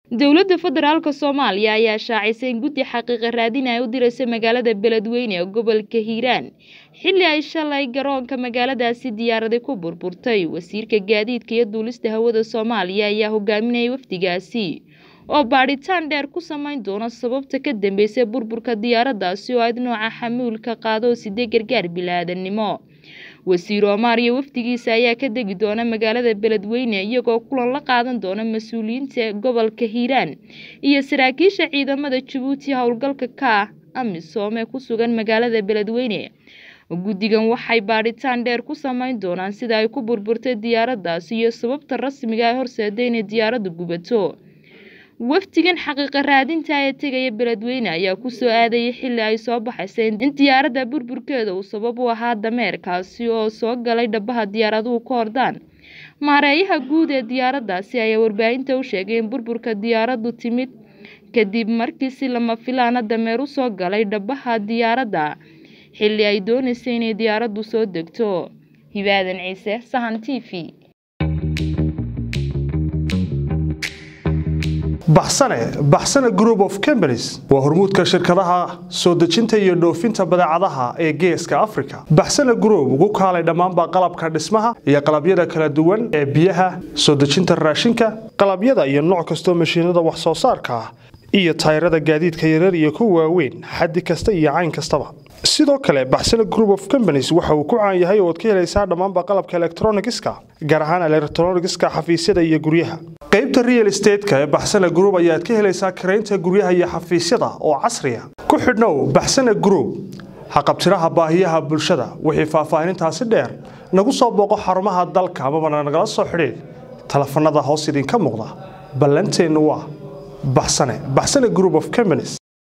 dowladda federaalka soomaaliya ayaa shaacisay in guddi xaqiiqa raadin ay u diraysa magaalada beledweyne ee gobolka hiiraan xilli ay shalay garoonka magaaladaasi diyaaradi ku burburtay wasiirka gaadiidka iyo duulista hawada soomaaliya ayaa hogaaminayay wafdigaasi oo baadhitaan dheer ku samayn doona sababta ka dambeysay burburka diyaaraddaasi oo ayd nooca xamuulka qaado oo sidee gargaar bilaadanimo wasiir omaar iyo wafdigiisa ayaa ka degi doona magaalada beledweyne iyagoo kulan la qaadan doona mas-uuliyiinta gobolka hiiraan iyo saraakiisha ciidamada jabuuti howlgalka ka ah amisom ee ku sugan magaalada beledweyne guddigan waxay baadhitaan dheer ku samayn doonaan sida ay ku burburtay diyaaraddaasi iyo sababta rasmiga ay horseeday inay diyaaraddu gubato wafdigan xaqiiqa raadinta ee tegaya beledweyne ayaa kusoo aadayay xilli ay soo baxaysay in diyaaradda burburkeeda uu sabab u ahaa dameerkaasi oo soo galay dhabaha diyaaraduhu ka hordaan maareeyaha guud ee diyaaraddaasi ayaa warbaahinta u sheegay in burburka diyaaraddu timid kadib markii si lama filaana dameer u soo galay dhabaha diyaaradda xilli ay doonaysay inay diyaaraddu soo degto hibaadan ciise sahan t v baxsane baxsane group of companies waa hormuudka shirkadaha soo dejinta iyo dhoofinta badeecadaha ee geeska africa baxsane group ugu kaalay dhammaanba qalabka dhismaha iyo qalabyada kala duwan ee biyaha soo dejinta raashinka qalabyada iyo nooc kastoo mashiinada wax soo saarka ah iyo tayrada gaadiidka yarar iyo kuwa waaweyn xaddi kasta iyo cayn kastaba sidoo kale baxsane group of companies waxa uu ku caan yahay oo ad ka helaysaa dhammaanba qalabka elektronigiska gaar ahaan elektronigiska xafiisyada iyo guryaha qaybta real estateska ee baxsane group ayaad ka helaysaa karaynta guryaha iyo xafiisyada oo casriya ku xidhnow baxsane group haqabtiraha baahiyaha bulshada wixii faahfaahinintaasi dheer nagu soo booqo xarumaha dalka amabana nagala soo xidhiid telefanada hoos idinka muuqda ballanteennu waa baxsane baxsane group of companies